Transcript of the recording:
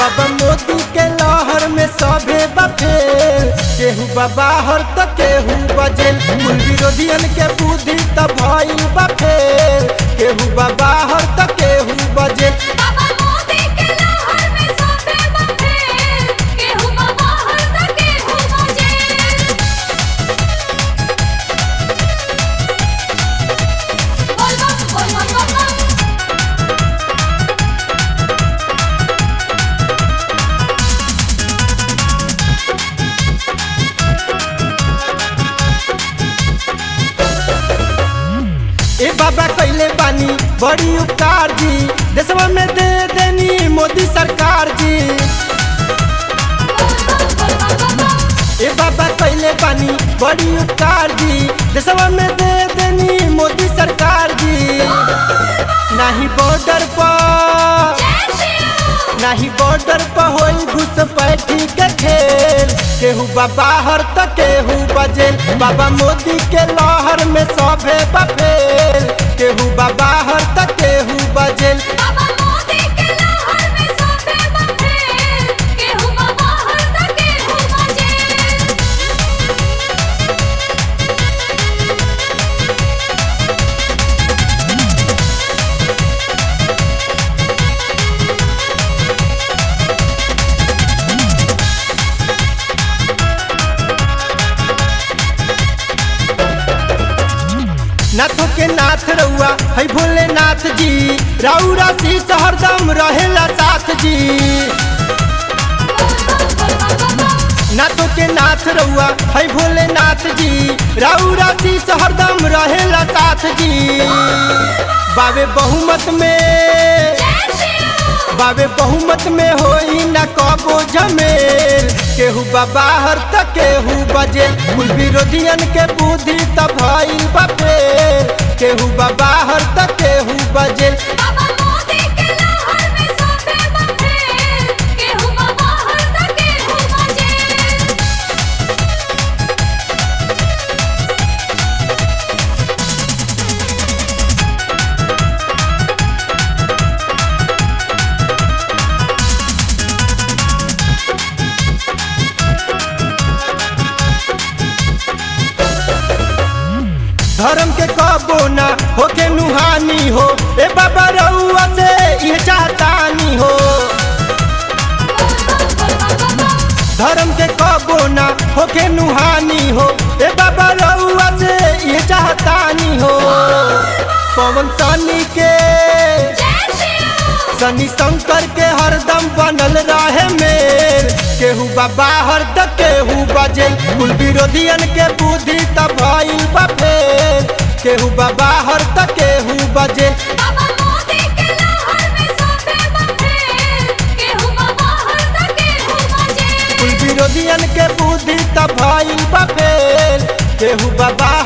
बाबा मोदी के लहर में सभे बफेल केहू बाहर त केहू बजेल कुल विरोधियन के बुद्धि त भइल बफेल केहू बाहर त केहू बजेल बाबा मोदी के लहर में सोफे बफेल केहू बाहर त केहू बजेल बोल बम बोल बम बम बम ए बाबा कैले बानी बड़ी उपकार जी देशवा में दे देनी मोदी सरकार जी ए बाबा कैले बानी बड़ी उपकार जी देशवा में दे देनी मोदी सरकार जी नाही बॉर्डर पर जय श्री नाही बॉर्डर पर होई घुसपैठी के खेल केहू बाहर त केहू बजेल बाबा मोदी के लहर में सभे बफेल केहू बाहर त केहू बजेल बाबा मोदी के लहर में सोफे बफेल केहू बाहर त केहू बजेल नाथों के नाथ रउआ है भोलेनाथ जी राउरा शीश हरदम रहेला साथ जी नाथों के नाथ रउआ है भोलेनाथ जी राउरा शीश हरदम रहेला साथ जी बाबे बहुमत में जय श्री बाबे बहुमत में होई न कबो जमेल केहू बाहर त केहू बजेल कुल विरोधियन के बुद्धि त भइल बफेल केहू बाहर त केहू बजेल बाबा मोदी के लहर में सोफे बफेल केहू बाहर त केहू बजेल धर्म के कबो न होके नुहानी हो ए बाबा रउआ से ये चाहतानी हो धर्म के कबो न होके नुहानी हो ए बाबा रउआ से ये चाहतानी हो पवन सनी के जय श्री शनि शंकर के हरदम बनल रहे मेल केहू बाहर त केहू बजेल कुल विरोधियन के बुद्धि त भइल बफेल केहू बाहर त केहू बजेल बाबा मोदी के लहर में सोफे बफेल केहू बाहर त केहू बजेल कुल विरोधियन के बुद्धि त भइल बफेल केहू बाबा